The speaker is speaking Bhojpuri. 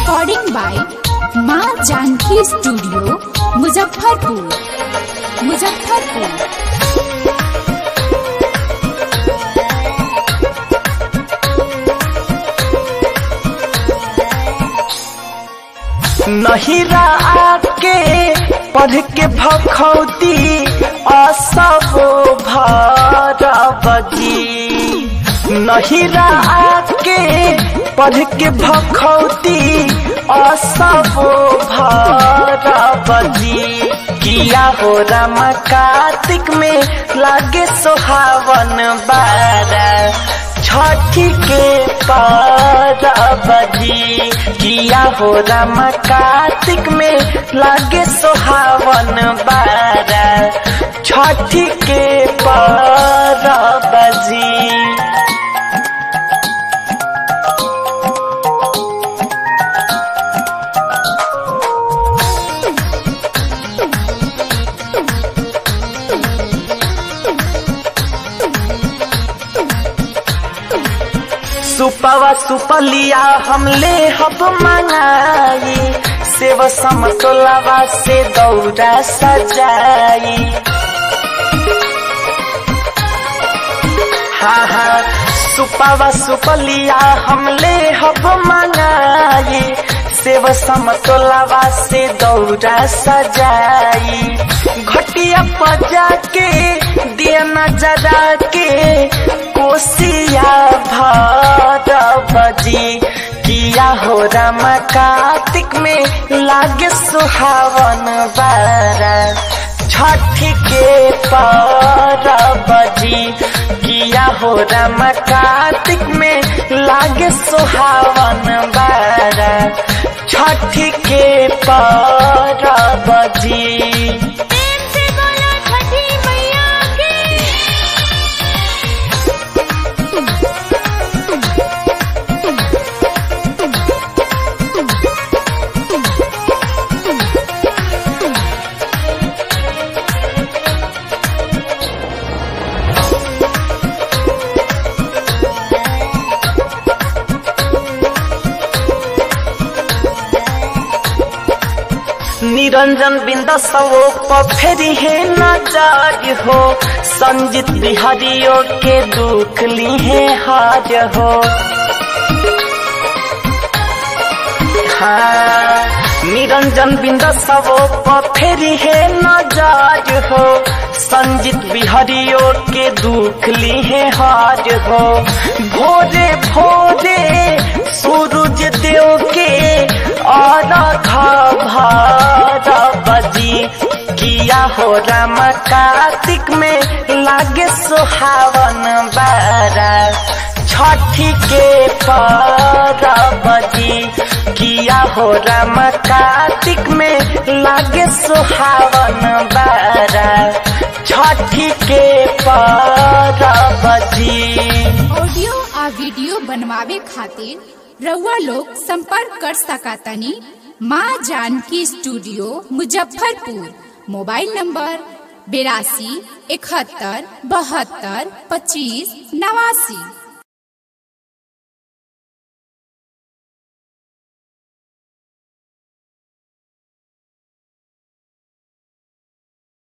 रिकॉर्डिंग बाय माँ जानकी स्टूडियो मुजफ्फरपुर मुजफ्फरपुर नहिरा आके पढ़ के भखौती असबो भरबजी नहिरा आके पढ़ के भखौती असबो भरबजी किया हो राम कार्तिक में लागे सोहावन बारा छठी के परबजी किया हो राम कार्तिक में लागे सोहावन बारा छठी के परबजी सुपवा सुपलिया हमले हब मंगाई सेव समतोलावा से दौरा सजाई हाँ हाँ सुपवा सुपलिया हमले हब मंगाई सेव समतोलावा से दौरा सजाई घटिया पजा के दिया नजरा के कोसिया भरबजी किया हो राम कार्तिक में लागे सुहावन बारा छठी के परबजी किया हो राम कार्तिक में लागे सुहावन बारा छठी के परबजी प्रेम से बोलो छठी मैया की निरंजन बिंद सवो फेरी है नजर हो संजित बिहारियों के दुख ली है हार हो हाँ निरंजन बिंद सवो फेरी है नजर हो संजित बिहारियों के दुख ली है हार हो भोरे भोरे सूरज देव के और बजी किया हो राम कार्तिक में लागे सुहावन बारा छठी के परबजी किया हो राम कार्तिक में लागे सुहावन बारा छठी के परबजी ऑडियो आ वीडियो बनवावे खातिर रउआ लोग संपर्क कर सकतानी Maa Janki studio Muzaffarpur mobile number बेरासी इकहत्तर बहत्तर पच्चीस नवासी